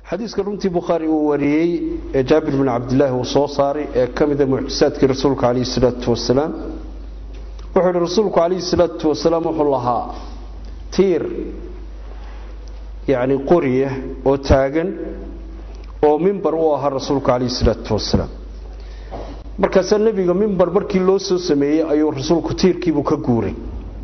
xadiiska runtii bukhaari uu wariyey ee jaabir bin cabdilaahi uu soo saaray ee ka mida mucjisaadkii rasuulka calayhi salaatu wasalaam wuxuu yihi rasuulku calayhi salaatu wasalaam wuxuu lahaa tiir yacni qoriya oo taagan oo mimbar u ahaa rasuulku calayhi salaatu wasalaam markaasaa nebiga mimbar markii loo soo sameeyey ayuu rasuulku tiirkiibuu ka guuray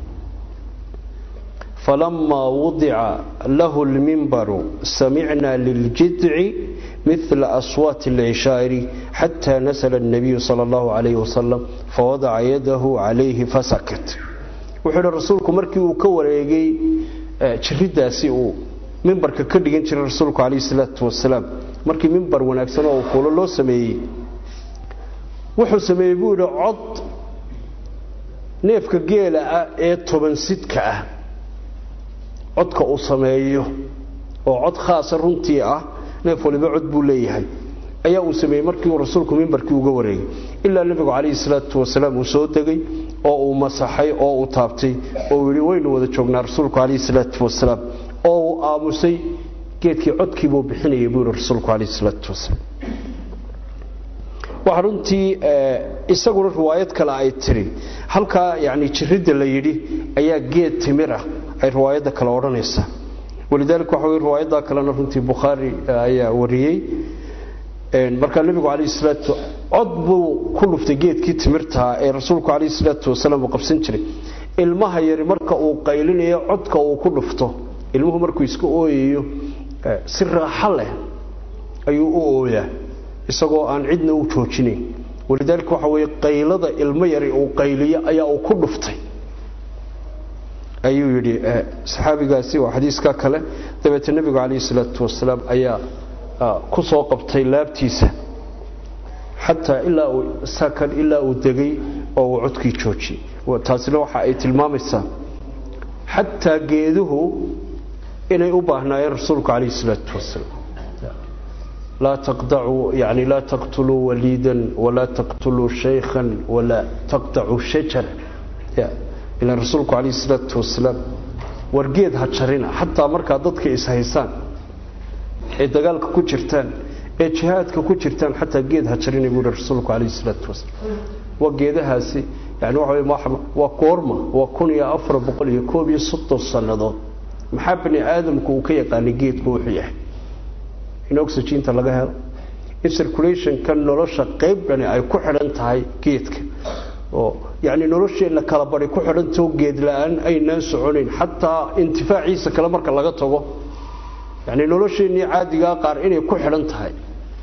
فلما وضع له المنبر سمعنا للجذع مثل أصوات العشائر حتى نزل النبي صلى الله عليه وسلم فوضع يده عليه فسكت وحول رسولك مركي وكوريغي جرداسي uu mimbarka ka dhigan jiray rasuulku calayhi salaatu wasalaam markii mimbar wanaagsan oo kuulo loo sameeyey wuxuu sameeyey buu yidhi cod neefka geela ah ee toban sidka ah codka uu sameeyo oo cod khaasa runtii ah neef waliba cod buu leeyahay ayaa uu sameeyey markii uu rasuulku mimbarkii uga wareegay ilaa nebigu calayhi salaatu wasalaam uu soo degay oo uu masaxay oo uu taabtay oo uu yidhi waynu wada joognaa rasuulku calayhi salaatu wasalaam oo uu aamusay geedkii codkiibuu bixinayay buu yidhi rasuulku calayhi salaatu wasalaam waxaa runtii isaguna riwaayad kale ay tiri halkaa yani jiridda la yidhi ayaa geed timir ah ay riwaayadda kale odhanaysaa walidaalika waxa wey riwaayaddaa kalena runtii bukhaari ayaa wariyey markaa nebigu calayhi salaatu cod buu ku dhuftay geedkii timirtaa ee rasuulku calayhi salaatu wasalaam uu qabsan jiray ilmaha yari marka uu qaylinayo codka uu ku dhufto ilmuhu markuu iska ooyayo si raaxo leh ayuu u ooyaa isagoo aan cidna u joojinayn walidaalika waxa weeye qaylada ilmo yari uu qayliyo ayaa uu ku dhuftay ayuu yidhi saxaabigaasi waa xadiiska kale dabeete nebigu calayhi salaatu wasalaam ayaa ku soo qabtay laabtiisa xataa ilaa uu sakan ilaa uu degay oo uu codkii joojiyey taasina waxa ay tilmaamaysaa xataa geeduhu inay u baahnaayeen rasuulku calayhi salaatu wasalaam laa taqdacuu yani laa taqtuluu waliidan walaa taqtuluu shaykhan walaa taqdacuu shajara ilaa rasuulku calayhi salaatu wasalaam wargeed ha jarina xataa markaa dadka ishaysaan ee dagaalka ku jirtaan ee jihaadka ku jirtaan xataa geed ha jarina buu yihi rasuulku calayhi salaatu wasalaam waa geedahaasi yani waxa waa goorma waa kun iyo afar boqol iyo koob iyo soddon sannadood maxaa bani aadamku uu ka yaqaanay geedku wuxuu yahay in oxyginta laga helo in circulationka nolosha qayb dhani ay ku xidhan tahay geedka oo yani nolosheenna kala bari ku xidhantao geed la-aan aynaan soconayn xataa intifaaciisa kale marka laga tago yani nolosheennii caadigaa qaar inay ku xidhan tahay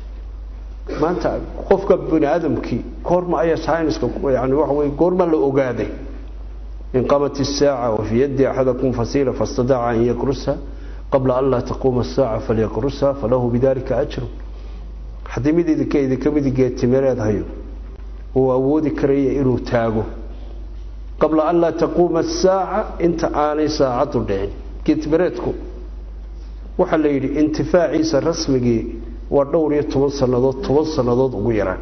maanta qofka bani aadamkii goorma ayaa scienska yani waxa wey goorma la ogaaday in qamat isaaca wafii yaddi axadakum fasiila fastadaca an yakrusa qabla an laa taquuma asaaca falyaqrusa falahu bidalika ajru haddii mid idinka idinka midi geedtimireed hayo uu awoodi karaya inuu taago qabla an laa taquuma asaaca inta aanay saacaddu dhicin geedtimireedku waxaa la yidhi intifaaciisa rasmigii waa dhowr iyo toban sannadood toban sannadood ugu yaraan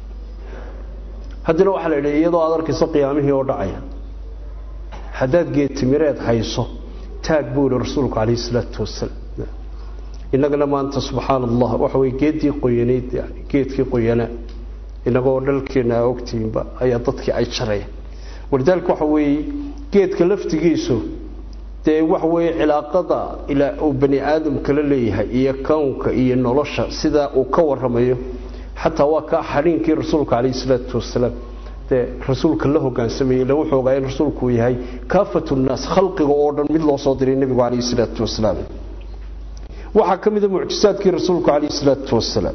haddana waxaa la yidhi iyadoo aad arkayso qiyaamihii oo dhacaya haddaad geedtimireed hayso taag buu yihi rasuulku calayhi salaatu wasalaam innagana maanta subxaana allah waxa weye geeddii qoyanayd geedkii qoyanaa inagoo dhalkeenna aa ogtihiinba ayaa dadkii ay jarayaan walidaalika waxa weeye geedka laftigiisu dee waxa weeye cilaaqada ilaa uu bani aadamka la leeyahay iyo kownka iyo nolosha sidaa uu ka waramayo xataa waa kaa xadhiinkii rasuulka calayhi salaatu wasalaam dee rasuulka la hogaansamayey le wuxuu ogaa in rasuulku uu yahay kaafatu nnaas khalqiga oo dhan mid loo soo diray nebigu calayhi salaatu wasalaam waxaa ka mida mucjisaadkii rasuulku calayhi salaatu wasalaam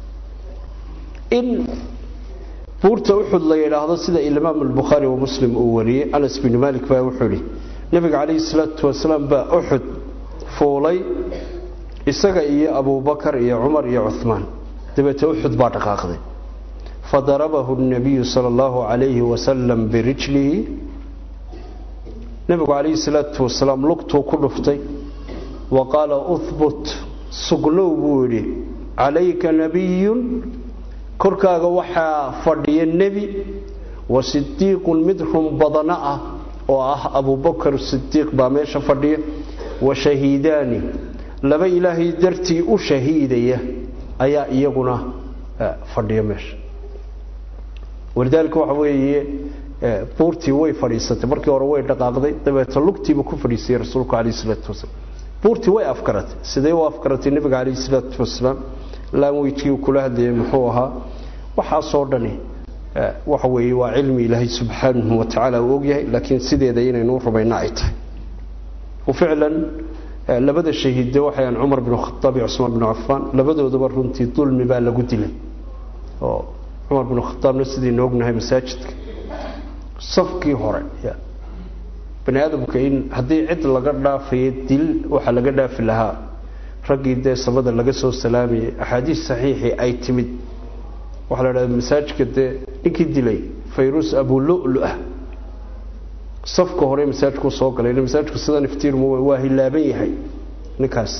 in buurta uxud la yidhaahdo sida imaam albukhaari wa muslim uu wariyey anas bin malik baa wuxuu ihi nebiga calayhi salaatu wasalaam baa uxud fuulay isaga iyo abubakar iyo cumar iyo cuhmaan dabeete uxud baa dhaqaaqday fadarabahu nabiyu sala allahu calayhi wasalam birijlihi nebigu calayhi salaatu wasalaam lugtuu ku dhuftay wa qaala uhbut sugnow buu yidhi calayka nabiyun korkaaga waxaa fadhiya nebi wa sidiiqun mid run badana ah oo ah abubakar sidiiq baa meesha fadhiya wa shahiidaani laba ilaahay dartii u shahiidaya ayaa iyaguna fadhiya meesha walidaalika waxa weeye buurtii way fadhiisatay markii hore way dhaqaaqday dabeeta lugtiiba ku fadhiisayay rasuulku calayh isalaatu wasalaam buurtii way afkaratay sidee u afkaratay nebiga calayh isalaatu wasalaam laanwejkii uu kula hadlayay muxuu ahaa waxaasoo dhani waxa weeye waa cilmi ilaahay subxaanahu wa tacaala uu ogyahay laakiin sideeda inaynu u rumayna ay tahay ficlan labada shahiidde waxayan cumar bin khaaab iyo cusmaan bin cafaan labadoodaba runtii dulmi baa lagu dilay oo cumar bin khaaabna sidaynu ognahay masaajidka safkii hore bani aadamka in haddii cid laga dhaafayo dil waxaa laga dhaafi lahaa raggii dee samada laga soo salaamayay axaadiis saxiixii ay timid waxaa la dhahda masaajidka dee ninkii dilay fayruus abululu ah safka hore masaajidku soo galay masaajidku sidan iftiirmu waa hilaaban yahay ninkaasi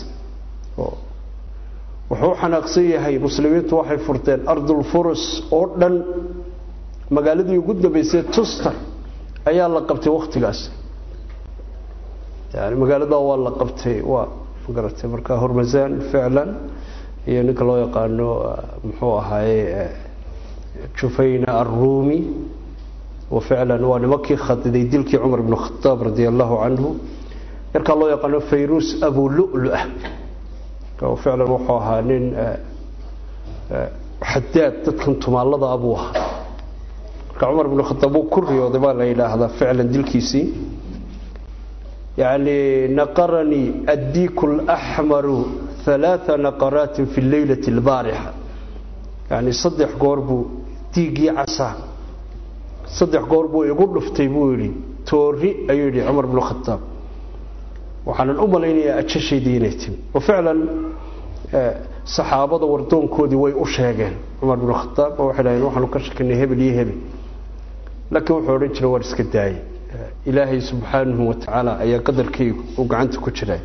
wuxuu xanaaqsan yahay muslimiintu waxay furteen ardulfurus oo dhan magaaladii ugu dambeysay tuster ayaa la qabtay waktigaas yani magaalada waa la qabtay waa magaratay marka hormasaan ficlan iyo ninka loo yaqaano muxuu ahaaye jufayna arrumi وفعلا ونمكي خددي دلكي عمر بن الخطاب رضي الله عنه يركا الله يقال فيروس أبو لؤلؤة وفعلا وحوها نين حداد تدكنتم الله أبوها عمر بن الخطاب كري وضبال إلى هذا فعلا دلكيسي يعني نقرني الديك الأحمر ثلاث نقرات في الليلة البارحة يعني صدح قربو ديقي عسى saddex goor buu igu dhuftay buu yidhi toori ayuu yidhi cumar bnu khataab waxaanan u malaynayaa ajashaydii inay timi wa ficlan saxaabada wardoonkoodii way u sheegeen cumar bnu khataab oo waxay dhaheen waxaanu ka shakinay hebel iyo hebel laakiin wuxuu odhan jiray war iska daayay ilaahay subxaanahu wa tacaala ayaa qadarkaygu uu gacanta ku jiray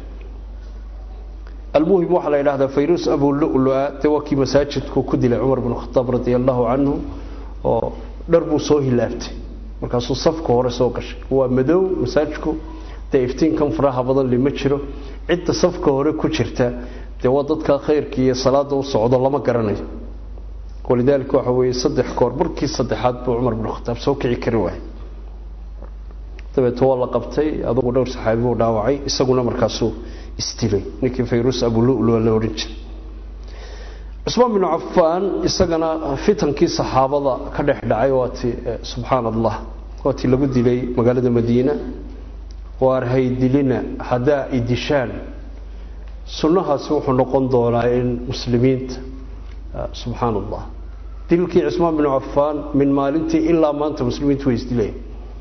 almuhim waxaa la yidhahdaa fayruus abululua dee waa kii masaajidku ku dilay cumar bnu khataab radia allahu canhu oo dhar buu soo hilaabtay markaasuu safka hore soo gashay waa madow masaajidku dee iftiinkan faraha badan lima jiro cidda safka hore ku jirta dee waa dadka khayrka iyo salaada u socdo lama garanayo walidaalika waxa weeye saddex goor markii saddexaad buu cumar binu khataab soo kici kari waayay dabeeto waa la qabtay adugu dhowr saxaabi buu dhaawacay isaguna markaasuu isdilay ninkii fayruus abululu la odhan jiray cusmaan binu cafaan isagana fitankii saxaabada ka dhex dhacay waati subxaan allah waatii lagu dilay magaalada madiina waar haydilina haddaa idishaan sunnahaasi wuxuu noqon doonaa in muslimiinta subxaan allah dilkii cusmaan binu cafaan min maalintii ilaa maanta muslimiintu way isdilayan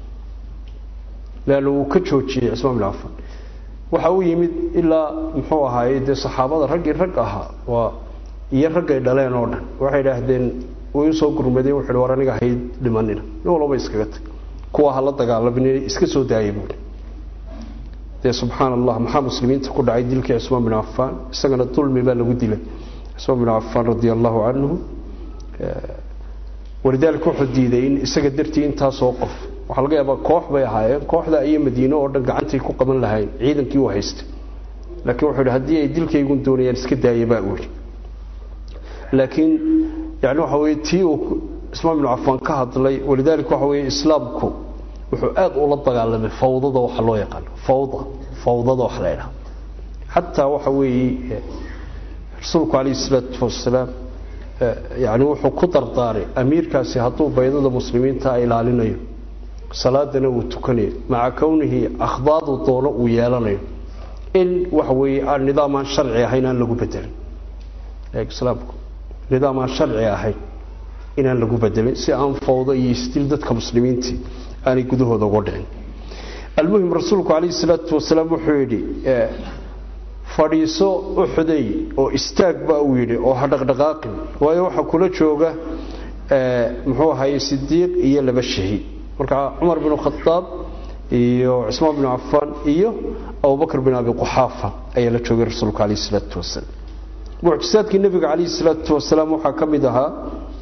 leanna wuu ka joojiyey cusmaan binu cafaan waxa uu yimid ilaa muxuu ahaaye dee saxaabada raggii rag ahaa waa iyo raggay dhaleen oo dhan waxay idhaahdeen way usoo gurmadeen wuxu war aniga hay dhimanina nin walba iskaga tag kuwa hala dagaalamin iska soo daayay buui dee subxaan allah maxaa muslimiinta ku dhacay dilkii cusmaan bin cafaan isagana dulmi baa lagu dilay cusmaan bin cafaan radia allahu canhu walidaalika wuxuu diiday in isaga dartii intaasoo qof waxaa laga yaabaa koox bay ahaayeen kooxda iyo madiine oo dhan gacantay ku qaban lahayn ciidankii u haystay laakiin wuxuu yidhi haddii ay dilkaygun doonayaan iska daaya baa uli laakiin yani waxa weye tii uu ismaan binu cafaan ka hadlay walidaalika waxa weye islaamku wuxuu aad ula dagaalamay fawdada waxa loo yaqaano fawda fawdada waxa la ydhaha xataa waxa weeye rasuulku calayhi isalaatu wasalaam yani wuxuu ku dardaaray amiirkaasi hadduu baydada muslimiinta ilaalinayo salaadana uu tukanayo maca kownihi akhdaadu doono uu yeelanayo in waxa weeye aan nidaam aan sharci ahayn aan lagu bedelin islaamku nidaam aan sharci ahayn inaan lagu bedelin si aan fawdo iyo isdil dadka muslimiintii aanay gudahooda uga dhicin almuhim rasuulku calayhi salaatu wasalaam wuxuu yidhi fadhiiso uxuday oo istaag baa uu yidhi oo ha dhaqdhaqaaqin waayo waxaa kula jooga muxuu ahaye sidiiq iyo laba shahiid marka cumar bin khadaab iyo cusmaan bin cafaan iyo abubakr bin abi quxaafa ayaa la joogay rasuulku calayhi salaatu wasalaam mucjisaadkii nebiga calayhi salaatu wasalaam waxaa ka mid ahaa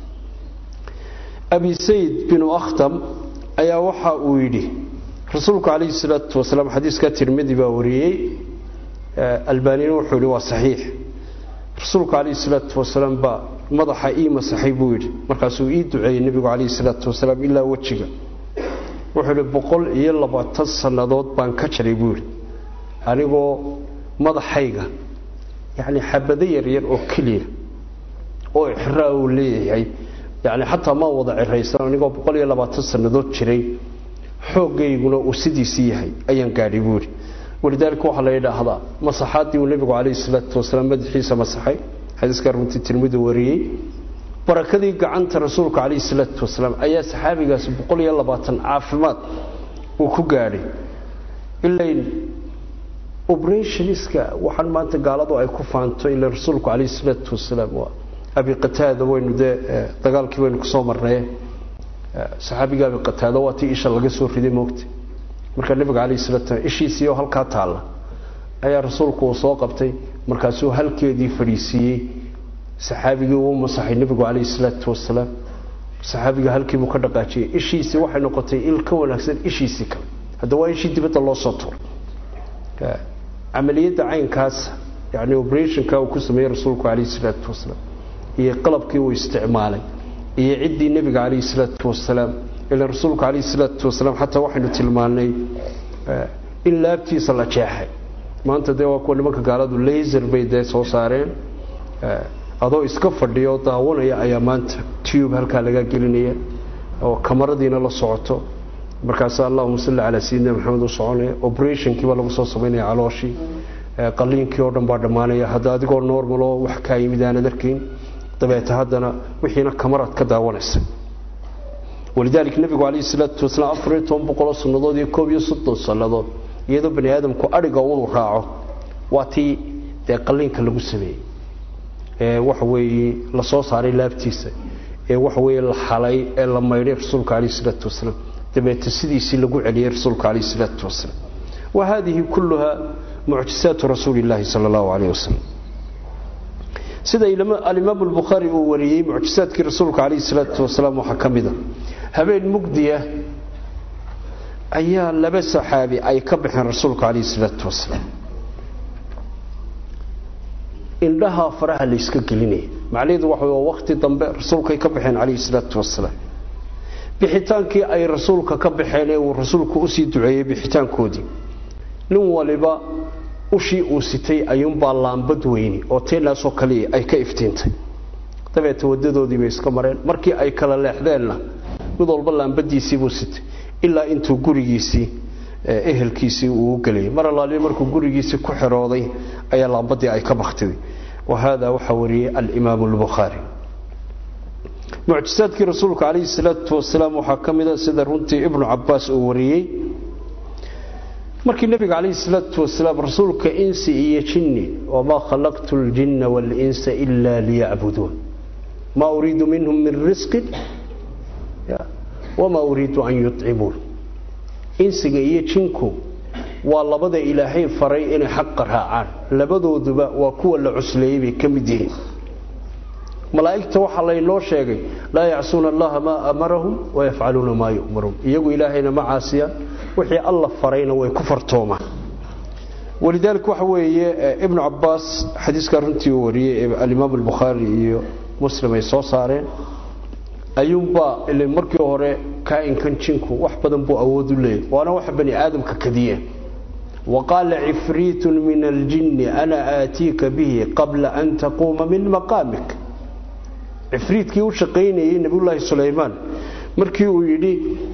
abi sayd binu akhtam ayaa waxa uu yidhi rasuulku calayhi salaatu wasalaam xadiiska tirmidi baa wariyey albanina wuxuu yidhi waa saxiix rasuulku calayhi salaatu wasalaam baa madaxa ii masaxay buu yidhi markaasuu ii duceeyey nebigu calayhi salaatu wasalaam ilaa wejiga wuxuu yidhi boqol iyo labaatan sannadood baan ka jaray buu yidhi anigoo madaxayga yacni xabado yaryar oo keliya oo ixraa uu leeyahay yani xataa maan wada ciraysan anigoo boqol iyo labaatan sannadood jiray xooggayguna uu sidiisii yahay ayaan gaadhay buu yidhi walidaalika waxaa la yidhaahdaa masaxaaddii uu nebigu calayhi salaatu wasalaam madaxiisa masaxay xadiiska runtii tirmidi wariyey barakadii gacanta rasuulka calayhi salaatu wasalaam ayaa saxaabigaasi boqol iyo labaatan caafimaad uu ku gaadhay ilayn obrationiska waxaan maanta gaaladu ay ku faanto ila rasuulku calayhi salaatu wasalaam waa abi qataada waynu dee dagaalkii waynu kusoo marnaye saxaabiga abi qataada waa tii isha laga soo riday moogta markaa nebiga calayhi salatu wasalaam ishiisii oo halkaa taalla ayaa rasuulku uu soo qabtay markaasuu halkeedii fadhiisiiyey saxaabigii uu masaxay nebigu calayhi salaatu wasalaam saxaabiga halkiibuu ka dhaqaajiyey ishiisii waxay noqotay il ka wanaagsan ishiisii kale hadda waa ishii dibadda loo soo turay camaliyadda caynkaas yani operationka uu ku sameeyey rasuulku calayhi salaatu wasalaam iyo qalabkii uu isticmaalay iyo ciddii nebiga calayhi salaatu wasalaam ila rasuulku calayhi salaatu wasalaam xataa waxaynu tilmaanay in laabtiisa la jeexay maanta dee waa kuwa nimanka gaaladu laser bay dee soo saareen adoo iska fadhiya oo daawanaya ayaa maanta tube halkaa laga gelinaya oo kamaradiina la socoto markaas allahuma salli calaa sayidina maxamed u soconaya operationkiibaa lagu soo samaynaya calooshii qaliinkii oo dhan baa dhammaanaya hadda adigoo normal oo wax kaa yimid aanad arkayn dabeeta haddana wixiina kamaraad ka daawanaysa walidaalika nebigu calayhi salaatu wasalaam afar iyo toban boqoloo sannadood iyo koob iyo soddon sannadood iyadoo bani aadamku adhiga unu raaco waa tii dee qaliinka lagu sameeyey ee waxa weeye la soo saaray laabtiisa ee waxa weeye la xalay ee la maydhay rasuulka calayhi salaatu wasalaam dabeeta sidiisii lagu celiyey rasuulka calayhi salaatu wasalaam wa hadihi kulluha mucjisaatu rasuuli illaahi sala allahu calayh wasalam sida alimaamu albukhaari uu wariyey mucjisaadkii rasuulka calayhi salaatu wasalaam waxaa ka mida habeen mugdiya ayaa laba saxaabi ay ka baxeen rasuulka calayhi salaatu wasalaam indhaha faraha layska gelinaya macnaheedu waxa waa wakhti dambe rasuulkay ka baxeen calayhi salaatu wasalaam bixitaankii ay rasuulka ka baxeen ee uu rasuulku usii duceeyey bixitaankoodii nin waliba ushii uu sitay ayuunbaa laambad weyni oo teenaasoo kaliya ay ka iftiintay dabeeta wadadoodii bay iska mareen markii ay kala leexdeenna mid walba laambadiisiibuu sitay ilaa intuu gurigiisii ehelkiisii uu u geliyay mar allaaliyo markuu gurigiisii ku xirooday ayaa laambadii ay ka baktiday wa hada waxaa wariyey alimaamu albukhaari mucjisaadkii rasuulka calayhi salaatu wasalaam waxaa ka mida sida runtii ibnu cabaas uu wariyey markii nebiga calayhi salaatu wasalaam rasuulka insi iyo jinni wamaa khalaqtu ljinna waalinsa ila liyacbuduun maa uriidu minhum min risqin wamaa uriidu an yucimuun insiga iyo jinku waa labada ilaahay faray inay xaqa raacaan labadooduba waa kuwa la cusleeyey bay ka mid yihiin malaa'igta waxaa laynoo sheegay laa yacsuuna allaha maa amarahum wayafcaluuna maa yu'maruun iyagu ilaahayna ma caasiyaan wixii alla farayna way ku fartoomaan walidaalika waxa weeye ibnu cabaas xadiiskaa runtii uu wariyey ee alimaam albukhaari iyo muslim ay soo saareen ayuunbaa ile markii hore kaa'inkan jinku wax badan buu awood u leeyahy waana waxa bani aadamka kadiyeen waqaala cifriitun min aljinni ana aatiika bihi qabla an taquuma min maqaamik cifriitkii u shaqaynayey nebiyullaahi sulaymaan markii uu yidhi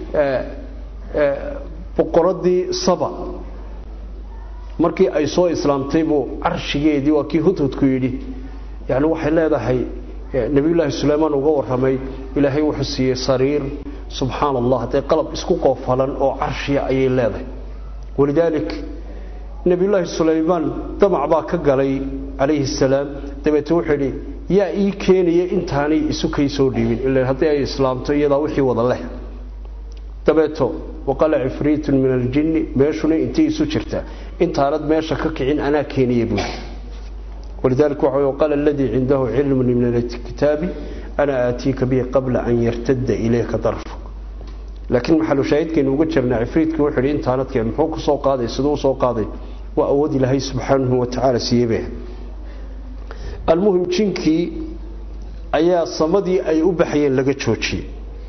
boqoradii saba markii ay soo islaamtay buu carshigeedii waa kii hudhudku yidhi yani waxay leedahay nebiyullaahi sulaymaan uga warramay ilaahay wuxuu siiyey sariir subxaana allah dee qalab isku qoofalan oo carshiya ayay leedahay walidaalik nebiyullaahi sulaymaan damac baa ka galay calayhi salaam dabeete wuxuu yidhi yaa ii keenaya intaanay isu kay soo dhiibin ila haddii ay islaamto iyadaa wixii wada leh dabeeto waqala cifriitun min aljinni meeshuna intay isu jirtaa intaanad meesha ka kicin anaa keenaya buuri walidaalika waxa waqala aladii cindahu cilmun min alkitaabi ana aatiika bihi qabla an yartadda ilayka darfuk laakiin maxalu shaahidkaynu uga jirnaa cifriitkii wuxuu yidhi intaanad keen muxuu ku soo qaaday siduu u soo qaaday waa awood ilaahay subxaanahu wa tacaala siiyeybe almuhim jinkii ayaa samadii ay u baxayeen laga joojiyey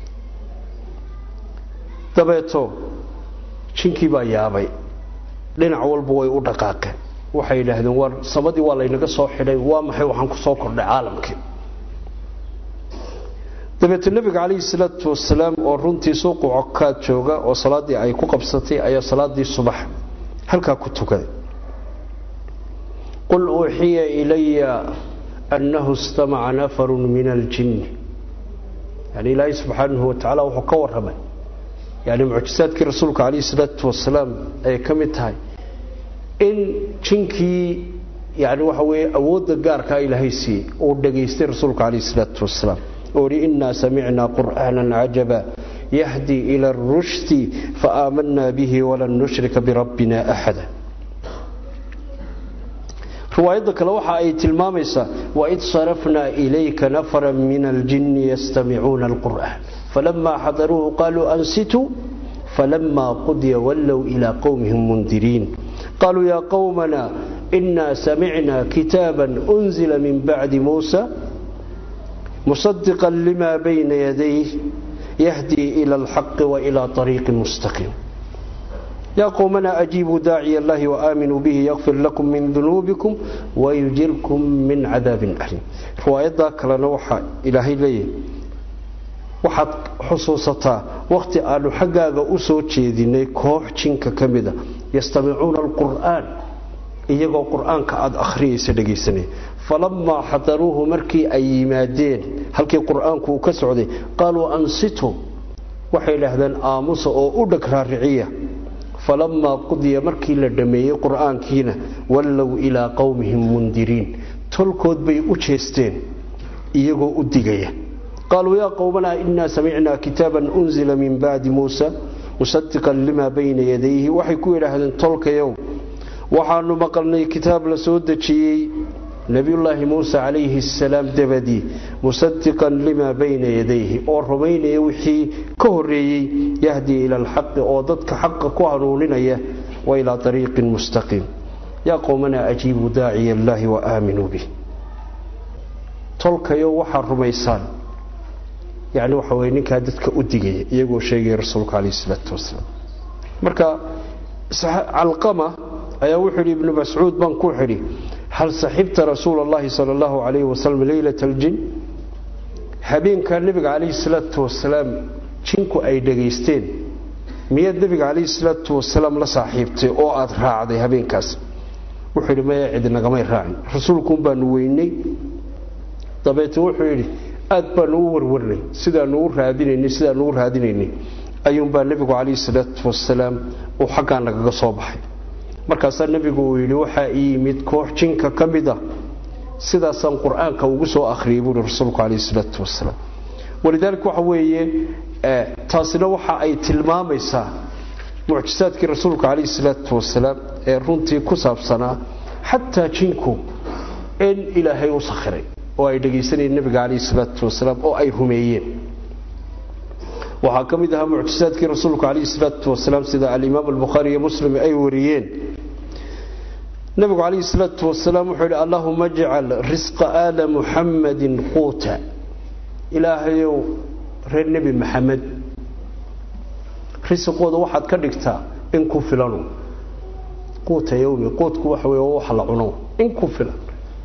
dabeeto jinkii baa yaabay dhinac walba way u dhaqaaqeen waxay yidhaahdeen war samadii waa laynaga soo xidhay waa maxay waxaan ku soo kordhay caalamkii dabeete nebiga calayhi salaatu wasalaam oo runtii suuqu cokaad jooga oo salaaddii ay ku qabsatay ayaa salaaddii subax halkaa ku tukaday qul uuxiya ilaya annahu istamaca nafarun min aljinni yani ilaahay subxaanahu watacaala wuxuu ka warramay yani mucjisaadkii rasuulka calayhi salaatu wasalaam ay ka mid tahay in jinkii yani waxa weeye awoodda gaarkaa ilaahay siiyey uu dhegaystay rasuulka calayhi salaatu wasalaam oo hi innaa samicnaa qur'aanan cajaba yahdi ila arushdi faaamanaa bihi walan nushrika birabbina axada riwaayadda kale waxa ay tilmaamaysaa waid sarafnaa ilayka nafara min aljinni yastamicuuna alqur'aan falamaa xadaruuhu qaaluu ansituu falamaa qudiya wallow ilaa qowmihim mundiriin qaaluu yaa qowmana inaa samicnaa kitaaban unzila min bacdi muusa مصدقا لما بين يديه يهدي إلى الحق وإلى طريق مستقيم يا قومنا أجيبوا داعي الله وآمنوا به يغفر لكم من ذنوبكم ويجركم من عذاب أليم رواية ذاك لنوحى إلهي ليه waxaad xusuusataa wakhti aanu xaggaaga u soo jeedinay koox jinka ka mida yastamicuuna alqur'aan iyagoo qur'aanka aada akhriyaysa dhegaysanaya falamaa xadaruuhu markii ay yimaadeen halkii qur'aanku uu ka socday qaaluu ansitu waxay idhaahdeen aamusa oo u dheg raariciya falamaa qudiya markii la dhammeeyey qur'aankiina wallow ilaa qowmihim mundiriin tolkood bay u jeesteen iyagoo u digaya qaaluu yaa qowmanaa inaa samicnaa kitaaban unzila min bacdi muusa musadiqan limaa bayna yadayhi waxay ku yidhaahdeen tolkayow waxaanu maqalnay kitaab la soo dejiyey nebiyullaahi muuse calayhi asalaam dabadii musadiqan limaa bayna yadayhi oo rumaynaya wixii ka horeeyey yahdii ila alxaqi oo dadka xaqa ku hanuuninaya wa ilaa ariiqin mustaqiim yaa qowmanaa ajiibuu daaciya allaahi wa aaminuu bih tolkayo waxaad rumaysaan yani waxa weye ninkaa dadka u digaya iyagoo sheegaya rasuulka calayhi isalaatu wasalaam marka calqama ayaa wuxuu yidhi ibnu mascuud baan ku xidhi hal saxibta rasuula allahi sala allahu calayhi wasalam leylat aljin habeenkaa nebiga calayhi salaatu wasalaam jinku ay dhegaysteen miyaad nebiga calayhi salaatu wasalaam la saaxiibtay oo aada raacday habeenkaas wuxuu yidhi maya cid nagamay raacin rasuulkuun baanu weynay dabeete wuxuu yidhi aad baanu u warwarnay sidaanu u raadinaynay sidaanu u raadinaynay ayuunbaa nebigu calayhi salaatu wasalaam uu xaggaa nagaga soo baxay markaasaa nebigu uu yidhi waxaa ii yimid koox jinka ka mid ah sidaasaan qur-aanka ugu soo akhriyay buuhi rasuulku calayhi salaatu wasalaam walidaalika waxa weeye taasina waxa ay tilmaamaysaa mucjisaadkii rasuulka calayhi salaatu wasalaam ee runtii ku saabsanaa xataa jinku in ilaahay u sakhiray oo ay dhegaysanayeen nebiga calayhi salaatu wasalaam oo ay rumeeyeen waxaa ka mid ahaa mucjisaadkii rasuulku calayhi salaatu wasalaam sida alimaam albukhaari iyo muslim ay wariyeen nebigu calayhi salaatu wasalaam wuxuu yidhi allahuma ajcal risqa aala muxammadin quuta ilaahayow reer nebi maxamed risiqooda waxaad ka dhigtaa in ku filanu quuta yowmi quudku waxa wey wax la cuno in ku filan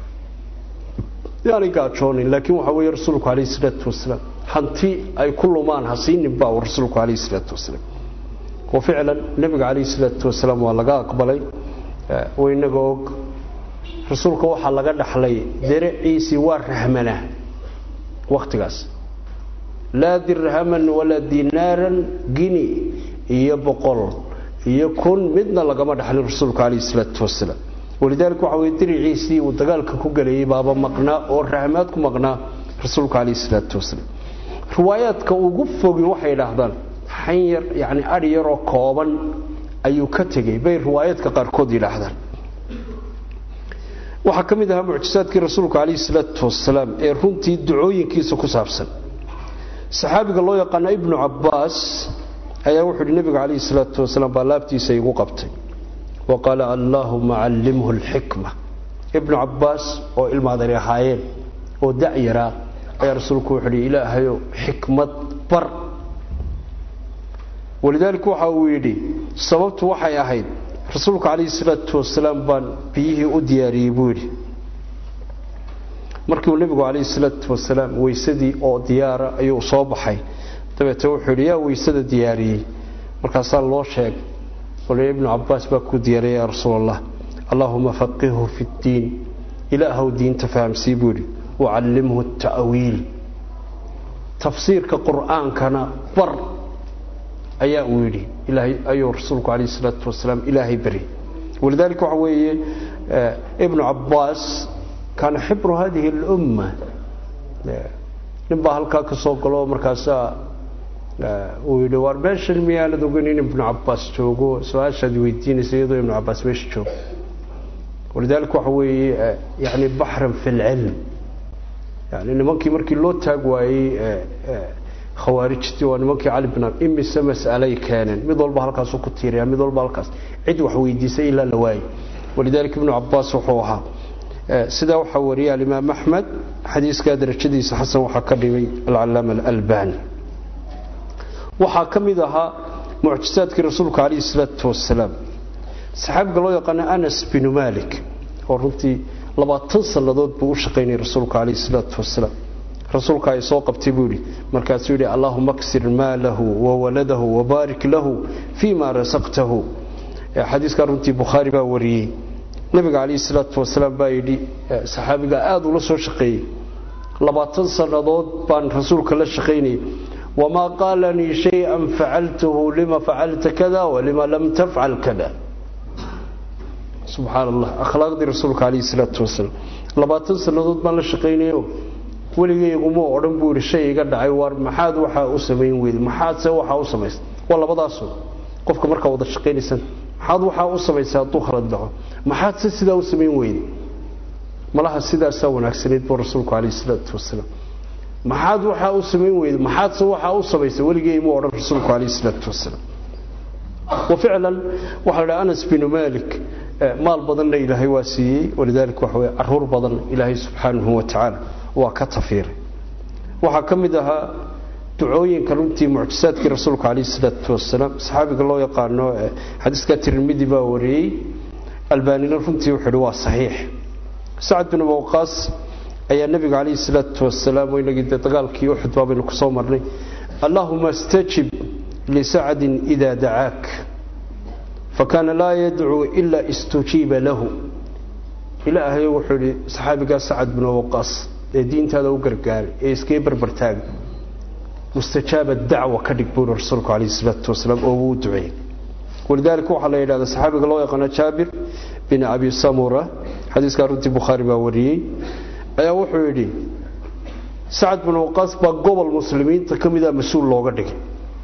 yaanay gaajoonin laakiin waxa weeye rasuulku calayhi salaatu wasalaam hanti ay ku lumaan ha siinin baa rasuulku calayhi salaatu wasalaam oo ficlan nebiga calayhi salaatu wasalaam waa laga aqbalay waynaga og rasuulka waxaa laga dhaxlay deraciisii waa rahmanaa wakhtigaas laa dirhaman walaa dinaaran gini iyo boqol iyo kun midna lagama dhaxlin rasuulka calayhi salaatu wasalaam walidaalika waxa weye diriciisii uu dagaalka ku galayay baaba maqnaa oo rahmaad ku maqnaa rasuulka calayhi salaatu wasalaam riwaayaadka ugu fogi waxay idhaahdaan xanyar yani adhi yaroo kooban ayuu ka tegey bay riwaayaadka qaarkood yidhaahdaan waxaa ka mid ahaa mucjisaadkii rasuulka calayhi salaatu wasalaam ee runtii ducooyinkiisa ku saabsan saxaabiga loo yaqaana ibnu cabbaas ayaa wuxuu yidhi nebiga calayhi salaatu wasalaam baa laabtiisa igu qabtay wa qaala allaahuma callimhu alxikma ibnu cabbaas oo ilmaadani ahaayeen oo da'yaraa ayaa rasuulku wuxuu uhi ilaahayow xikmad bar walidaalika waxa uu yidhi sababtu waxay ahayd rasuulku calayhi salaatu wasalaam baan biyihii u diyaariyey buu yidhi markii uu nebigu calayhi salaatu wasalaam weysadii oo diyaara ayuu soo baxay dabeete wuxuu yidhi yaa weysada diyaariyey markaasaa loo sheeg wali ibnu cabbaas baa ku diyaariyay yaa rasuul allah allaahuma faqihhu fi ddiin ilaahow diinta fahamsii buu yidhi wacallimhu ta'wiil tafsiirka qur'aankana bar ayaa uu yidhi ilaahay ayuu rasuulku calayhi salaatu wasalaam ilaahay baryay walidaalika waxa weeye ibnu cabbaas kaana xibru hadihi alumma nin baa halkaa ka soo galo markaasaa uu yidhi waar meeshan miyaanad ogeyn in ibnu cabbaas joogo su-aashaad weydiinaysa iyadoo ibnu cabbaas meesha joogo walidaalika waxa weeye yani baxran fi lcilm yani nimankii markii loo taag waayey khawaarijtii waa nimankii cali bin imise mas'alay keeneen mid walba halkaasuu ku tiiraya mid walba halkaas cid wax weydiisay ilaa la waayey walidaalika ibnu cabbaas wuxuu ahaa sidaa waxaa wariyay alimaam axmed xadiiskaa darajadiisa xasan waxaa ka dhimay alcalaama alalbani waxaa ka mid ahaa mucjisaadkii rasuulka calayhi salaatu wasalaam saxaabiga loo yaqaana anas binu malik oo runtii labaatan sannadood buu u shaqaynayay rasuulka calayhi salaatu wasalaam rasuulka ay soo qabtay buu yidhi markaasuu yidhi allahuma aksir maalahu wawaladahu wabaarik lahu fii ma rasaqtahu xadiiskaa runtii bukhaari baa wariyey nabiga calayhi salaatu wasalaam baa yidhi saxaabiga aada ula soo shaqeeyey labaatan sannadood baan rasuulka la shaqaynayay wamaa qaalanii shay-an facaltuhu lima facalta kada walima lam tafcal kada subxaan allah akhlaaqdii rasuulka calayhi salaatu wasalaam labaatan sannadood baan la shaqaynayo weligayguma odhan buu yidhi shay iga dhacay waar maxaad waxaa u samayn weyde maxaadse waxaa u samaysa waa labadaaso qofka markaa wada shaqaynaysan maxaad waxaa u samaysay hadduu khalad dhaco maxaad se sidaa u samayn weyde malaha sidaasaa wanaagsanayd buu rasuulku calayhi salaatu wasalaam maxaad waxaa u samayn weyde maxaadse waxaa u samaysay weligeymu odhan rasuulku calayhi salaatu wasalaam wa ficlan waxaa la dhaha anas binu malik maal badanna ilaahay waa siiyey walidaalika waxa weye caruur badan ilaahay subxaanahu wa tacaala waa ka tafiiray waxaa ka mid ahaa ducooyinka runtii mucjisaadkii rasuulka calayhi salaatu wasalaam saxaabiga loo yaqaano xadiiska tirmidi baa wariyey albaanina runtii wuxuu ihi waa saxiix sacad bin waqaas ayaa nebiga calayhi salaatu wasalaam inagii dee dagaalkii uxud baa baynu kusoo marnay allahuma istajib lisacdin idaa dacaak fakaana laa yadcuu ilaa istujiiba lahu ilaahay wuxuu ihi saxaabigaa sacad bin waqaas ee diintaada u gargaaray ee iskee barbartaagay mustajaaba dacwa ka dhig buuri rasuulku calayhi salaatu wasalaam oo wuu duceeyey walidaalika waxaa la yidhahda saxaabiga loo yaqaano jaabir bin abi samura xadiiskaa runtii bukhaari baa wariyey ayaa wuxuu yidhi sacad bin waqaas baa gobol muslimiinta ka mida mas-uul looga dhigay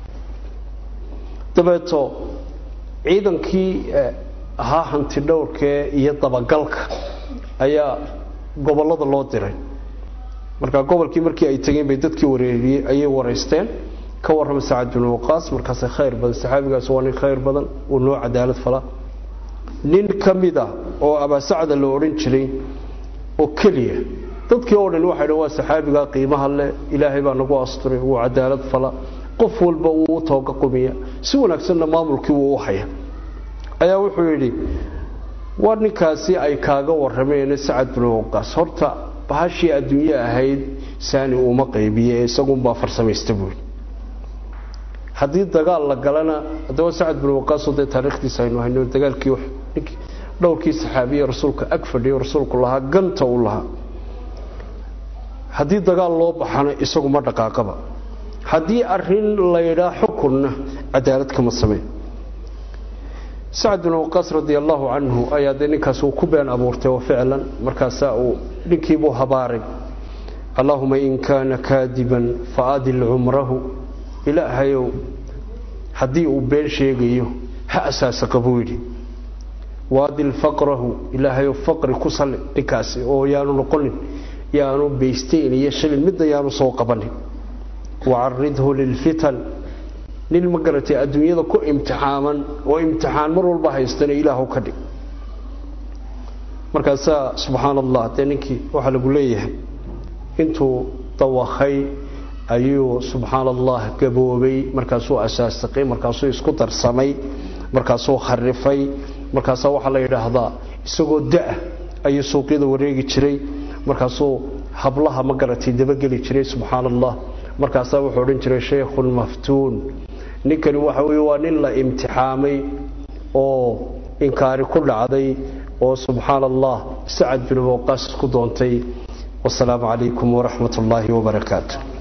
dabeeto ciidankii ahaa hanti dhowrkee iyo dabagalka ayaa gobollada loo diray markaa gobolkii markii ay tageen bay dadkii wareeriyey ayay waraysteen ka warrama sacad bin waqaas markaase khayr badan saxaabigaas waa nin khayr badan uu noo cadaalad fala nin ka mid a oo abaasacda la odhan jiray oo keliya dadkii oo dhan waxay dhan waa saxaabigaa qiimaha leh ilaahay baa nagu asturay wuu cadaalad fala qof walba wuu u tooga qumiya si wanaagsanna maamulkii wuu u haya ayaa wuxuu yidhi waa ninkaasi ay kaaga warrameen sacad bin waqaas horta bahashii adduunye ahayd saani uuma qaybiye ee isagunbaa farsamaysta buuri haddii dagaal la galana haddaba sacad bin waqaasoo dee taariikhdiisa aynu hayno dagaalkii ninkii dhowrkii saxaabiye rasuulka ag fadhiyo rasuulku lahaa ganta uu lahaa haddii dagaal loo baxana isagu ma dhaqaaqaba haddii arin laydhaa xukunna cadaalad kama sameyn sacad bin waqaas radi allahu canhu ayaa dee ninkaas uu ku been abuurtay oo ficlan markaasaa uu ninkiibuu habaaray allahuma in kaana kaadiban faadil cumrahu ilaahayow haddii uu been sheegayo ha asaasaqa buu yidhi waadil faqrahu ilaahayow faqri ku salli ninkaasi oo yaanu noqonin yaanu baysteyn iyo shilin midna yaanu soo qabanin wacaridhu lilfitan nin ma garatay adduunyada ku imtixaaman oo imtixaan mar walba haystana ilaahu ka dhig markaasaa subxaan allah dee ninkii waxaa lagu leeyahay intuu dawakhay ayuu subxaan allah gaboobay markaasuu asaasaqay markaasuu isku darsamay markaasuu kharifay markaasaa waxaa la yidhaahdaa isagoo da-a ayuu suuqyada wareegi jiray markaasuu hablaha ma garatay dabageli jiray subxaan allah markaasaa wuxuu odhan jiray shaykhun maftuun ninkani waxa weye waa nin la imtixaamay oo inkaari ku dhacday oo subxaan allah sacad bin waqaas ku doontay wasalaamu calaykum waraxmat ullaahi wabarakaatu